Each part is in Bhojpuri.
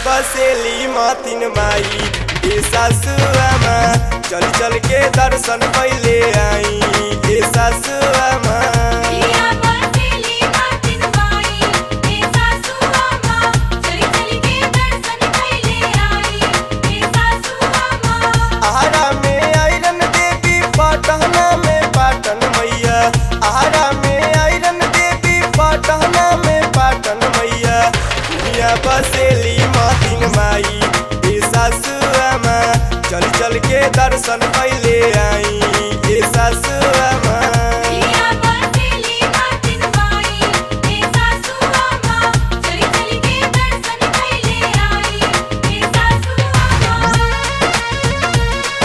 बसेली मातिन माई ए सासु आमा चल चल के दर्शन पहले आई ए सासु आमा पिया बसेली मातिन माई हे सासू अम्मा चली चली के दर्शन कैले आई हे सासू अम्मा आहारा में आयरन देवी पटना में पाटन मैया आहारा में आयरन देवी पटना में पाटन मैया दुनिया बसेली मातिन माई ए सासु आमा चल चल के दर्शन पहले आई ए सासु आमा पिया बसेली मातिन माई हे सासू अम्मा चली चली के दर्शन कैले आई हे सासू अम्मा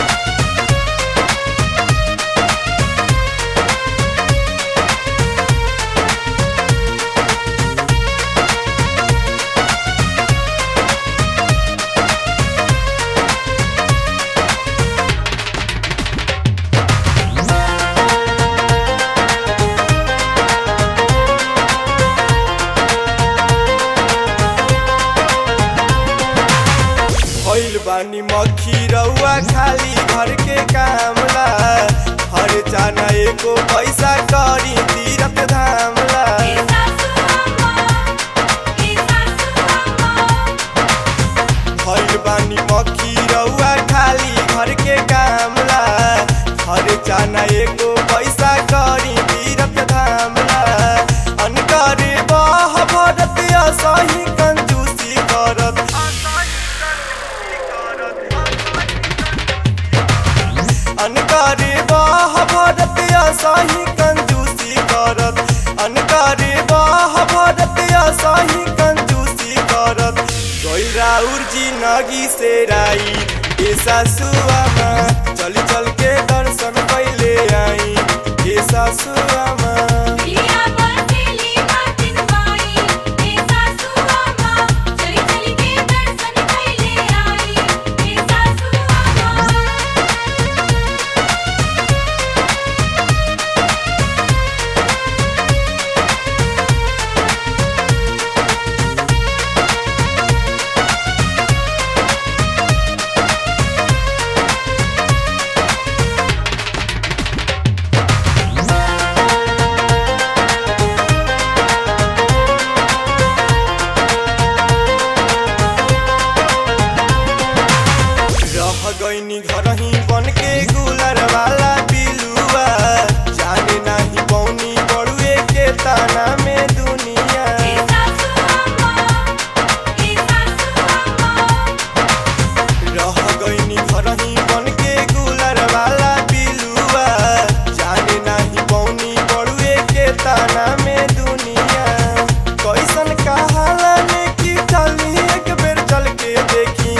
भइल बानी मक्खी रउआ खाली घर के कामला हर जाना एको पैसा करी तीरथ धामला हे सासू अम्मा हे सासू अम्मा भइल बानी मक्खी रउआ खाली घर के कामला हर जाना एको पैसा करी तीरथ धामला अनकरे बह भरत असही कंजूसी करत अनकारे बाह भरत असही कंजूसी करत अनकारे बाह भरत असही कंजूसी करत गइल राउर जी नगी से राई ए सासु आमा चल चल के दर्शन पहले आई ए सासु आमा पिया बसेली मातिन माई हे सासू अम्मा चली चली के दर्शन कैले आई हे सासू अम्मा रह गईनी घर ही बन के गुलर वाला बिलुआ जाने नाही पौनी बड़ुए के ताना में दुनिया हे सासू अम्मा हे सासू अम्मा रह गईनी घर ही बन के गुलर वाला बिलुआ जाने नाही पौनी बड़ुए के ताना में दुनिया कैसन कहाला ने की चली एक बेर चल के देखी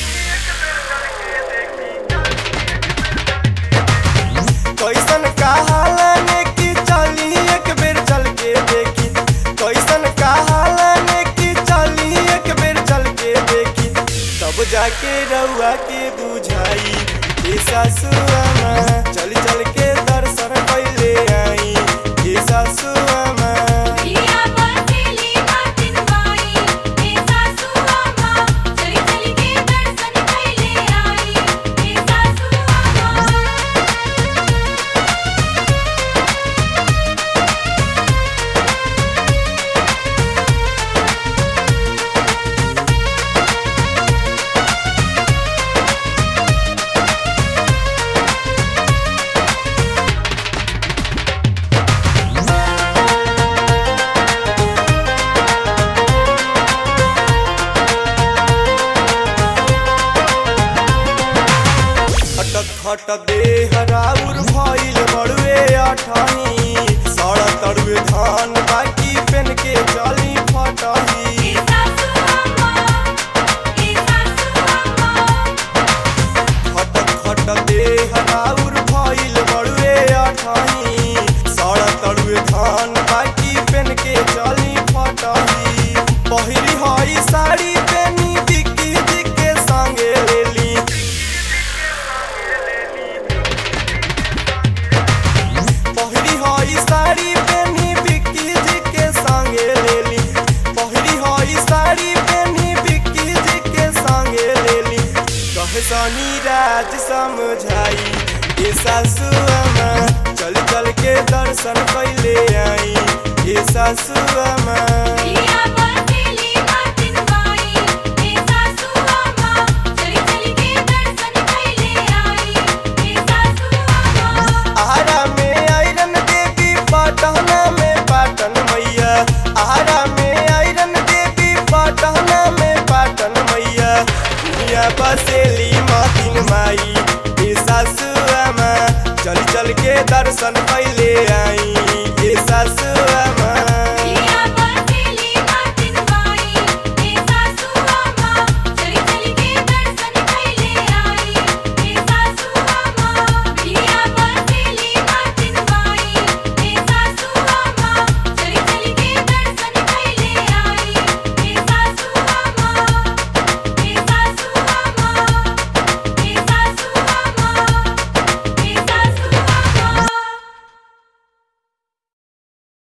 कैसन कहाला ने की चली एक बेर चल के देखी कैसन कहाला ने की चली एक बेर चल के देखी तब जाके रउआ के बुझाई ए सासु आमा चल चल के दर्शन पहले आई ए सासु आमा पिया बसेली मातिन माई हे सासू अम्मा चली चली के दर्शन कैले आई हे सासू अम्मा खटक खट देह राउर भइल बड़ुए अठही सड़ तड़ुए धान बाकी पेन के चली फटही हे सासू अम्मा हे सासू अम्मा खटक खट देह राउर भइल बड़ुए अठही सड़ तड़ुए धान बाकी पेन के चली फटही पहिली हई साड़ी पेनी बिक्की जी के संगे लेली पहिली हई साड़ी पेनी बिक्की जी सासू अम्मा चल चल के दर्शन कैले आई ए सासू अम्मा